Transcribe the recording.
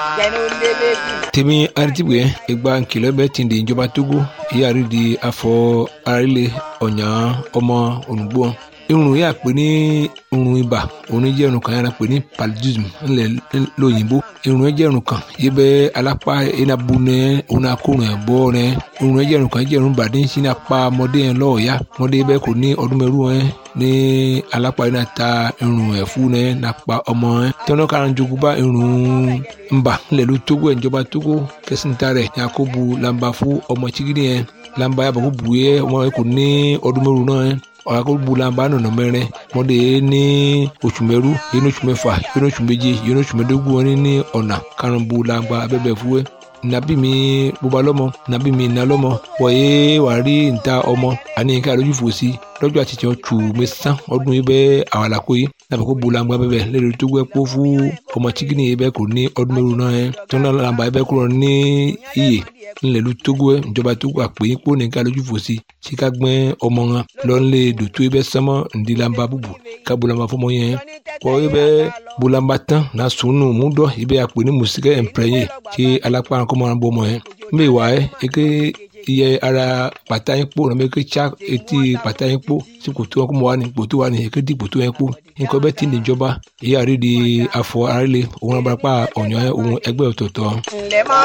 tèmi aritibwe egba nkìlọ̀ bẹ tìǹde ìjọba togo ìyáàrí di afọ arílẹ̀ ọ̀nyà ọmọ ònùgbò irun yà pé ní irun ibà òun jẹ́ irun kan yàrá pé ní paludism ńlẹ̀ lóyìnbó irun jẹ́ irun kan yìí bẹ́ alápá enabu nẹ òun akórun ẹ̀ bọ́ nẹ irun jẹ́ irun kan jẹ́ irun bàdé ń sin apá ọmọdé yẹn lọ́ọ̀yà ọmọdé bẹ́ẹ̀ kò ní ọdún mẹ́rù ẹ̀ ní alápá yìí náà ta irun ẹ̀ fún nẹ nàpa ọmọ ẹ̀ tẹ́wọ́n kára ń jogún bá irun ńbà ńlẹ̀ ló tógó ẹ̀ ìjọba tógó kẹsìntà rẹ̀ yakubu lamba fún ọmọ chigidi yẹn lamba yàbọ̀ kó bu yẹ ọmọ yẹn kò ní ọdún mẹ́rù náà ẹ̀ ọ̀rọ̀ bulamba nọ̀nà mẹ́rin mọ́dé ní oṣù mẹ́rú yẹn ní oṣù mẹ́fà yẹn ní oṣù méje yẹn ní oṣù mẹ́dógún wọn ní ọ̀nà karùn-ún bulamba abẹ́bẹ̀ fúwẹ́ nabi mi bóba lọ́mọ nabi mi iná lọ́mọ wọ̀nyé wàá rí níta ọmọ àní ká lójú fò sí lọ́jọ́ àti tiẹ̀ tù mí sán ọdún yìí bẹ́ẹ̀ àwọn àlàkó yìí nàbẹ̀ kó bulamba bẹ́ẹ̀ lẹ́nu tó gbẹ́ kó fún ọmọ chikini yìí bẹ́ẹ̀ kò ní ọdún mẹ́rù náà yẹn tó náà làǹbà yìí bẹ́ẹ̀ kúrò ní iyè ńlẹ̀lú togo ẹ̀ ìjọba togo àpè yín kó nìkan lójú fò sí tí ká gbẹ́ ọmọ wọn lọ́nlé dòtó ibẹ̀ sánmọ́ ńdílamba búbu ká bulamba fọmọ yẹn kọ́ ibẹ̀ bulamba tán na sùnù múdọ̀ ibẹ̀ àpè ní mùsíkẹ́ ẹ̀ǹpẹ̀rẹ̀yìn tí alápá kọ́mọ náà bọ́ ọmọ yẹn mbẹ́ wà ẹ́ eke iye ara pàtà yín kpó nàbẹ eke tsa etí pàtà yín kpó tí kòtò wọn kó mọ wà ní kòtò wà ní eke di kòtò yẹn kpó nǹkan bẹ́ẹ̀ ti níjọba èyí àrídìí afọ àrílẹ̀ òun abàràpá ọ̀nyọ́ òun ẹgbẹ́ ọ̀tọ̀ọ̀tọ̀.